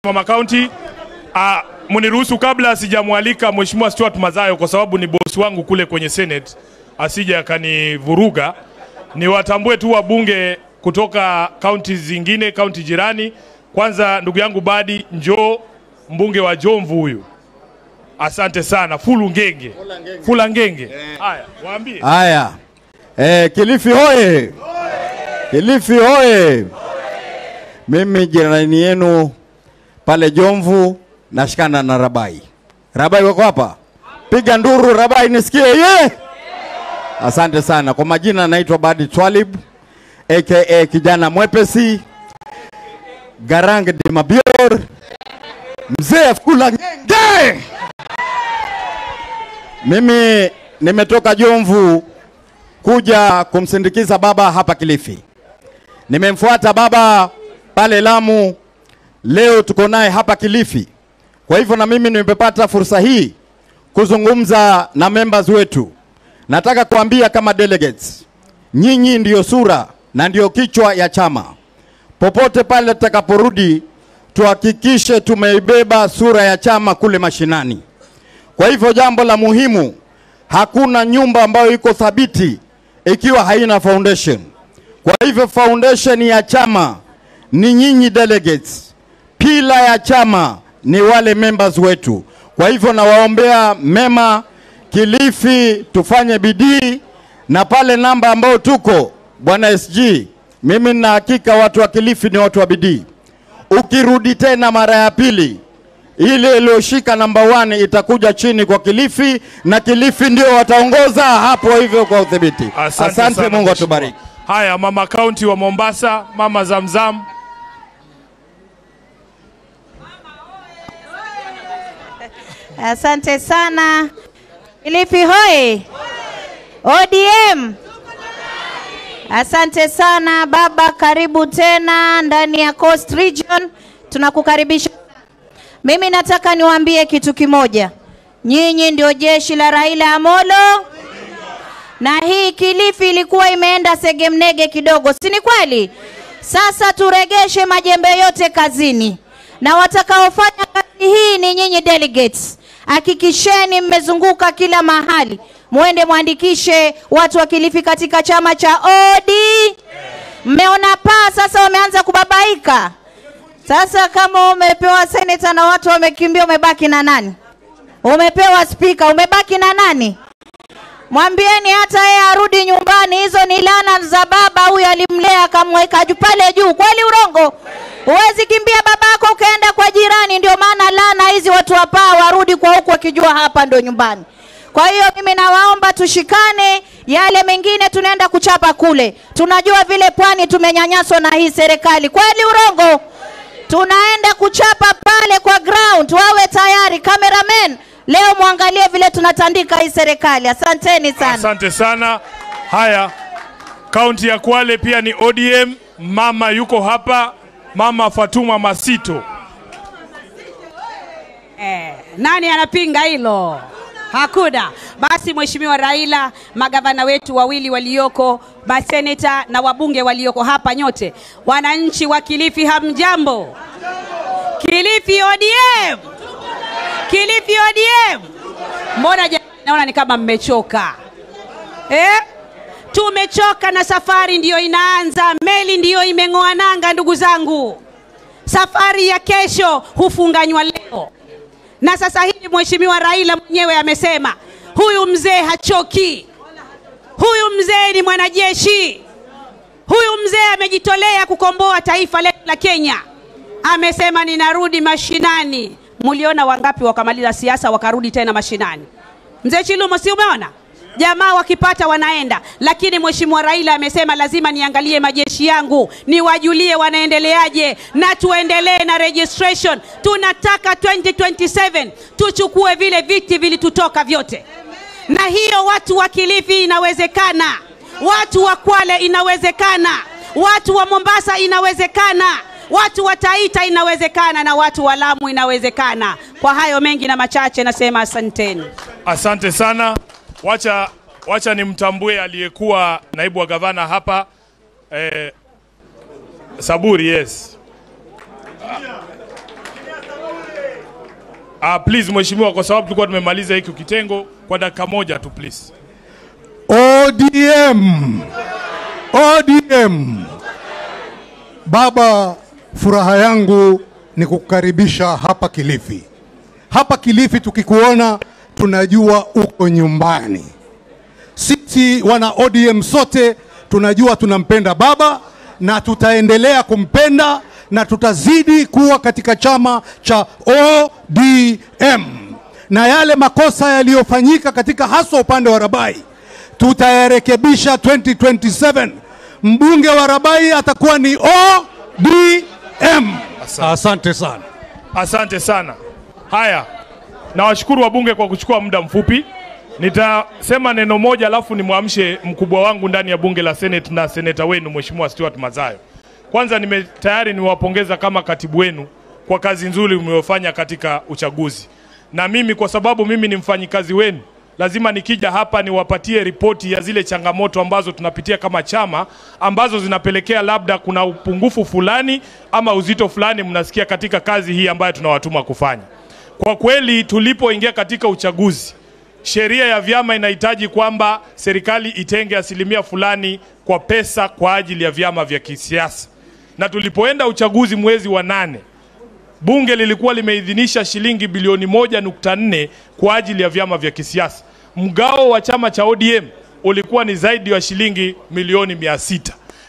Mama County. Uh, mniruhusu kabla sijamwalika Mheshimiwa Stuart Mazayo kwa sababu ni bosi wangu kule kwenye Senate, asije akanivuruga. Niwatambue tu wabunge kutoka kaunti zingine, kaunti jirani. Kwanza ndugu yangu Badi njoo, mbunge wa Jomvu huyu. Asante sana. Fulu Ngenge. Fula Ngenge. Haya, waambie. Haya, eh, Kilifi hoye! Kilifi hoye! Mimi jirani yenu pale Jomvu nashikana na Rabai. Rabai wako hapa? Piga nduru Rabai nisikie ye! Asante sana. Kwa majina naitwa Badi Twalib aka kijana mwepesi Garang de Mabior mzee Fula Ngenge. Mimi nimetoka Jomvu kuja kumsindikiza baba hapa Kilifi. Nimemfuata baba pale Lamu, leo tuko naye hapa Kilifi. Kwa hivyo na mimi nimepata fursa hii kuzungumza na members wetu. Nataka kuambia kama delegates, nyinyi ndiyo sura na ndiyo kichwa ya chama. Popote pale tutakaporudi, tuhakikishe tumeibeba sura ya chama kule mashinani. Kwa hivyo jambo la muhimu, hakuna nyumba ambayo iko thabiti ikiwa haina foundation. Kwa hivyo foundation ya chama ni nyinyi delegates, pila ya chama ni wale members wetu. Kwa hivyo nawaombea mema Kilifi, tufanye bidii na pale namba ambao tuko bwana SG, mimi nina hakika watu wa Kilifi ni watu wa bidii. Ukirudi tena mara ya pili ile iliyoshika namba 1 itakuja chini kwa Kilifi na Kilifi ndio wataongoza hapo hivyo kwa udhibiti. Asante, sana, Mungu Mheshimiwa. atubariki. Haya, mama kaunti wa Mombasa, mama Zamzam. Asante sana. Kilifi hoi! ODM. Asante sana baba, karibu tena ndani ya Coast Region. Tunakukaribisha. Mimi nataka niwaambie kitu kimoja. Nyinyi ndio jeshi la Raila Amolo. Na hii Kilifi ilikuwa imeenda segemnege kidogo, si ni kweli? Sasa turegeshe majembe yote kazini, na watakaofanya kazi hii ni nyinyi delegates. Hakikisheni mmezunguka kila mahali, mwende mwandikishe watu wa Kilifi katika chama cha OD. Mmeona paa sasa wameanza kubabaika. Sasa kama umepewa seneta na watu wamekimbia, umebaki na nani? Umepewa spika, umebaki na nani? Mwambieni hata yeye arudi nyumbani. Hizo ni laana za baba, huyu alimlea akamweka juu pale juu. Kweli urongo? Huwezi kimbia babako ukaenda kwa jirani. Ndio maana laana hizi watu wa paa warudi kwa huku wakijua hapa ndo nyumbani. Kwa hiyo mimi nawaomba tushikane, yale mengine tunaenda kuchapa kule. Tunajua vile pwani tumenyanyaswa na hii serikali. Kweli urongo? Tunaenda kuchapa pale kwa ground, wawe tayari. Cameraman, leo mwangalie vile tunatandika hii serikali. Asanteni sana. Asante sana. Haya, kaunti ya Kwale pia ni ODM. Mama yuko hapa, mama Fatuma Masito. Eh, nani anapinga hilo? Hakuna. Basi Mheshimiwa Raila, magavana wetu wawili walioko, maseneta na wabunge walioko hapa, nyote wananchi wa Kilifi, hamjambo? Kilifi ODM, Kilifi ODM. Mbona jamani, naona ni kama mmechoka eh? Tumechoka na safari ndiyo inaanza, meli ndiyo imeng'oa nanga, ndugu zangu. Safari ya kesho hufunganywa leo na sasa hivi Mheshimiwa Raila mwenyewe amesema huyu mzee hachoki, huyu mzee ni mwanajeshi, huyu mzee amejitolea kukomboa taifa letu la Kenya. Amesema ninarudi mashinani. Muliona wangapi wakamaliza siasa wakarudi tena mashinani? Mzee Chilumo, si umeona? Jamaa wakipata wanaenda, lakini Mheshimiwa Raila amesema lazima niangalie majeshi yangu, niwajulie wanaendeleaje, na tuendelee na registration. Tunataka 2027 tuchukue vile viti vilitutoka vyote, na hiyo watu wa Kilifi inawezekana, watu wa Kwale inawezekana, watu wa Mombasa inawezekana, watu wa Taita inawezekana, na watu wa Lamu inawezekana. Kwa hayo mengi na machache, nasema asanteni. Asante sana. Wacha, wacha nimtambue aliyekuwa naibu wa gavana hapa eh, Saburi, yes. Uh, please mheshimiwa, kwa sababu tulikuwa tumemaliza hiki kitengo kwa dakika moja tu please. ODM, ODM. Baba, furaha yangu ni kukukaribisha hapa Kilifi. Hapa Kilifi tukikuona tunajua uko nyumbani. Sisi wana ODM sote tunajua tunampenda baba na tutaendelea kumpenda na tutazidi kuwa katika chama cha ODM, na yale makosa yaliyofanyika katika haswa upande wa Rabai tutayarekebisha 2027. Mbunge wa Rabai atakuwa ni ODM. Asante sana. Asante sana. Haya, nawashukuru wabunge kwa kuchukua muda mfupi. Nitasema neno moja alafu nimwamshe mkubwa wangu ndani ya bunge la Senate na seneta wenu Mheshimiwa Stuart Mazayo. Kwanza nime tayari niwapongeza kama katibu wenu kwa kazi nzuri mliofanya katika uchaguzi, na mimi kwa sababu mimi ni mfanyikazi wenu, lazima nikija hapa niwapatie ripoti ya zile changamoto ambazo tunapitia kama chama, ambazo zinapelekea labda kuna upungufu fulani ama uzito fulani mnasikia katika kazi hii ambayo tunawatuma kufanya. Kwa kweli tulipoingia katika uchaguzi sheria ya vyama inahitaji kwamba serikali itenge asilimia fulani kwa pesa kwa ajili ya vyama vya kisiasa, na tulipoenda uchaguzi mwezi wa nane bunge lilikuwa limeidhinisha shilingi bilioni moja nukta nne kwa ajili ya vyama vya kisiasa. Mgao wa chama cha ODM ulikuwa ni zaidi ya shilingi milioni mia sita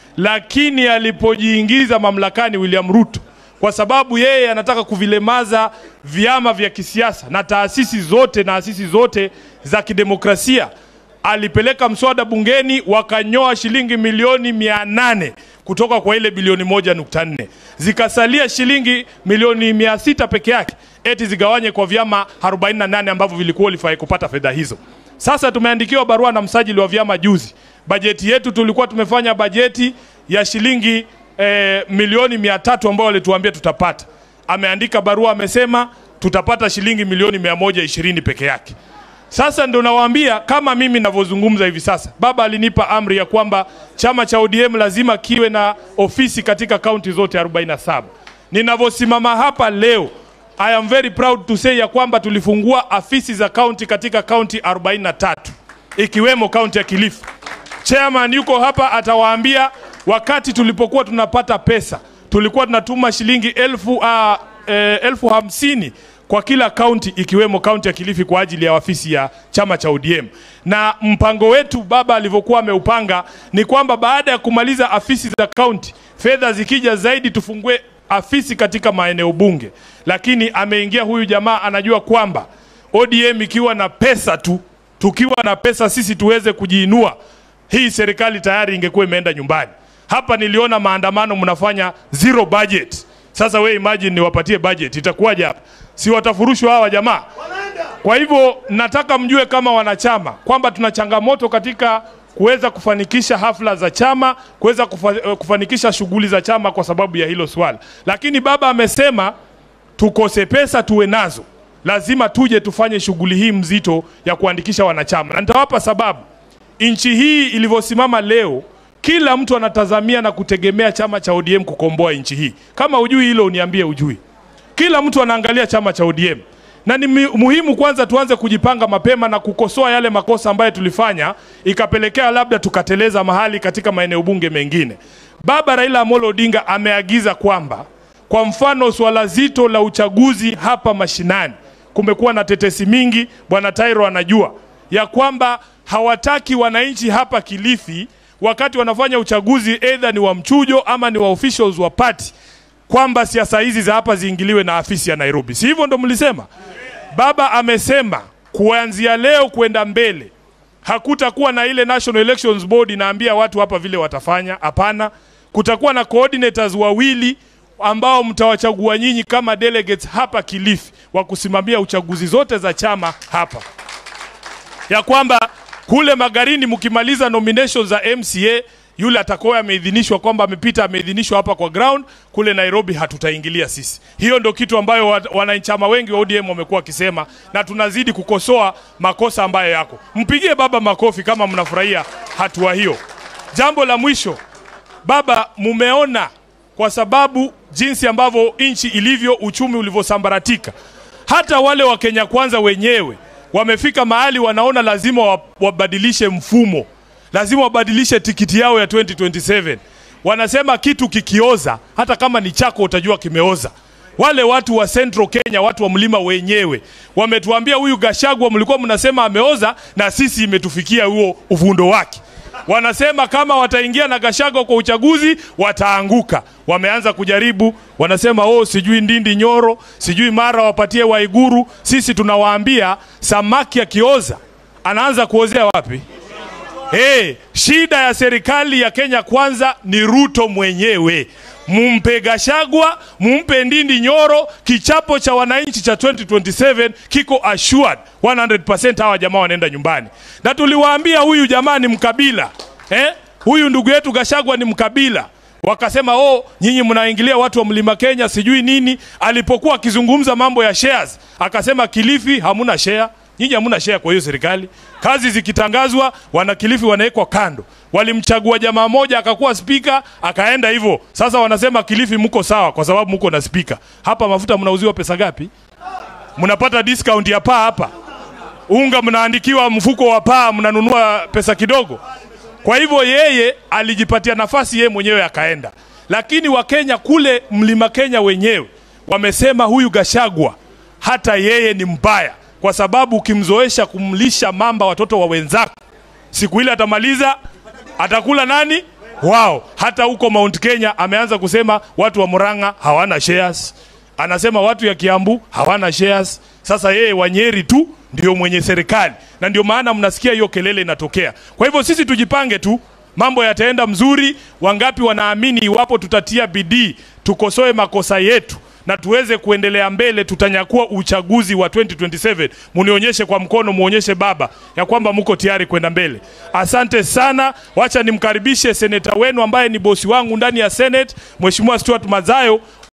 lakini alipojiingiza mamlakani William Ruto kwa sababu yeye anataka kuvilemaza vyama vya kisiasa na taasisi zote na asisi zote za kidemokrasia, alipeleka mswada bungeni wakanyoa shilingi milioni mia nane kutoka kwa ile bilioni moja nukta nne zikasalia shilingi milioni mia sita peke yake, eti zigawanye kwa vyama 48 ambavyo vilikuwa vilifai kupata fedha hizo. Sasa tumeandikiwa barua na msajili wa vyama juzi, bajeti yetu tulikuwa tumefanya bajeti ya shilingi eh, milioni mia tatu ambayo walituambia tutapata. Ameandika barua amesema tutapata shilingi milioni mia moja ishirini peke yake. Sasa ndo nawaambia kama mimi navyozungumza hivi sasa, baba alinipa amri ya kwamba chama cha ODM lazima kiwe na ofisi katika kaunti zote 47. Ninavyosimama hapa leo, I am very proud to say ya kwamba tulifungua afisi za kaunti katika kaunti 43 ikiwemo kaunti ya Kilifi. Chairman yuko hapa atawaambia, wakati tulipokuwa tunapata pesa tulikuwa tunatuma shilingi elfu, uh, eh, elfu hamsini kwa kila kaunti ikiwemo kaunti ya Kilifi kwa ajili ya ofisi ya chama cha ODM. Na mpango wetu baba alivyokuwa ameupanga ni kwamba baada ya kumaliza afisi za kaunti, fedha zikija zaidi tufungue afisi katika maeneo bunge. Lakini ameingia huyu jamaa anajua kwamba ODM ikiwa na pesa tu, tukiwa na pesa sisi tuweze kujiinua, hii serikali tayari ingekuwa imeenda nyumbani. Hapa niliona maandamano mnafanya zero budget. Sasa we imagine niwapatie budget itakuwaje hapa? Si watafurushwa hawa jamaa? Kwa hivyo nataka mjue kama wanachama kwamba tuna changamoto katika kuweza kufanikisha hafla za chama, kuweza kufa, kufanikisha shughuli za chama kwa sababu ya hilo swala. Lakini baba amesema tukose pesa tuwe nazo, lazima tuje tufanye shughuli hii mzito ya kuandikisha wanachama, na nitawapa sababu. Nchi hii ilivyosimama leo, kila mtu anatazamia na kutegemea chama cha ODM kukomboa nchi hii. Kama ujui hilo, uniambie ujui. Kila mtu anaangalia chama cha ODM na ni mi- muhimu kwanza tuanze kujipanga mapema na kukosoa yale makosa ambayo tulifanya ikapelekea labda tukateleza mahali katika maeneo bunge mengine. Baba Raila Amolo Odinga ameagiza kwamba kwa mfano swala zito la uchaguzi hapa mashinani, kumekuwa na tetesi mingi, bwana Tairo anajua ya kwamba hawataki wananchi hapa Kilifi wakati wanafanya uchaguzi, either ni wa mchujo ama ni wa officials wa party kwamba siasa hizi za hapa ziingiliwe na afisi ya Nairobi. Si hivyo ndo mlisema? Baba amesema kuanzia leo kwenda mbele hakutakuwa na ile National Elections Board inaambia watu hapa vile watafanya. Hapana, kutakuwa na coordinators wawili ambao mtawachagua nyinyi kama delegates hapa Kilifi wa kusimamia uchaguzi zote za chama hapa ya kwamba kule Magarini mkimaliza nominations za MCA yule atakuwa ameidhinishwa kwamba amepita ameidhinishwa hapa kwa ground, kule Nairobi hatutaingilia sisi. Hiyo ndio kitu ambayo wa- wanachama wengi wa ODM wamekuwa wakisema, na tunazidi kukosoa makosa ambayo yako. Mpigie baba makofi kama mnafurahia hatua hiyo. Jambo la mwisho, baba, mumeona kwa sababu jinsi ambavyo nchi ilivyo, uchumi ulivyosambaratika hata wale wa Kenya Kwanza wenyewe wamefika mahali wanaona lazima wa- wabadilishe mfumo, lazima wabadilishe tikiti yao ya 2027. Wanasema kitu kikioza, hata kama ni chako utajua kimeoza. Wale watu wa Central Kenya, watu wa mlima wenyewe wametuambia huyu Gashagwa mlikuwa mnasema ameoza, na sisi imetufikia huo uvundo wake. Wanasema kama wataingia na Gashagwa kwa uchaguzi wataanguka. Wameanza kujaribu, wanasema oh, sijui Ndindi Nyoro, sijui mara wapatie Waiguru. Sisi tunawaambia samaki akioza anaanza kuozea wapi? Hey, shida ya serikali ya Kenya Kwanza ni Ruto mwenyewe. Mumpe Gashagwa, mumpe Ndindi Nyoro, kichapo cha wananchi cha 2027 kiko assured 100% hawa jamaa wanaenda nyumbani. Na tuliwaambia huyu jamaa ni mkabila. Eh? Huyu ndugu yetu Gashagwa ni mkabila. Wakasema oh, nyinyi mnaingilia watu wa Mlima Kenya sijui nini. Alipokuwa akizungumza mambo ya shares, akasema Kilifi hamuna share. Nyinyi hamuna share kwa hiyo serikali. Kazi zikitangazwa, wanakilifi wanawekwa kando. Walimchagua jamaa moja akakuwa spika, akaenda hivyo. Sasa wanasema Kilifi mko sawa kwa sababu mko na spika. Hapa mafuta mnauziwa pesa ngapi? Mnapata discount ya paa hapa. Unga mnaandikiwa mfuko wa paa, mnanunua pesa kidogo. Kwa hivyo yeye alijipatia nafasi yeye mwenyewe akaenda, lakini Wakenya kule mlima Kenya wenyewe wamesema huyu Gashagwa hata yeye ni mbaya, kwa sababu ukimzoesha kumlisha mamba watoto wa wenzako, siku ile atamaliza, atakula nani? Wao. Hata huko Mount Kenya ameanza kusema watu wa Murang'a hawana shares, anasema watu ya Kiambu hawana shares. Sasa yeye Wanyeri tu ndio mwenye serikali, na ndio maana mnasikia hiyo kelele inatokea. Kwa hivyo sisi tujipange tu, mambo yataenda mzuri. Wangapi wanaamini iwapo tutatia bidii, tukosoe makosa yetu na tuweze kuendelea mbele, tutanyakua uchaguzi wa 2027. Munionyeshe kwa mkono, muonyeshe baba ya kwamba mko tayari kwenda mbele. Asante sana. Wacha nimkaribishe seneta wenu ambaye ni bosi wangu ndani ya Senate, Mheshimiwa Stuart Mazayo.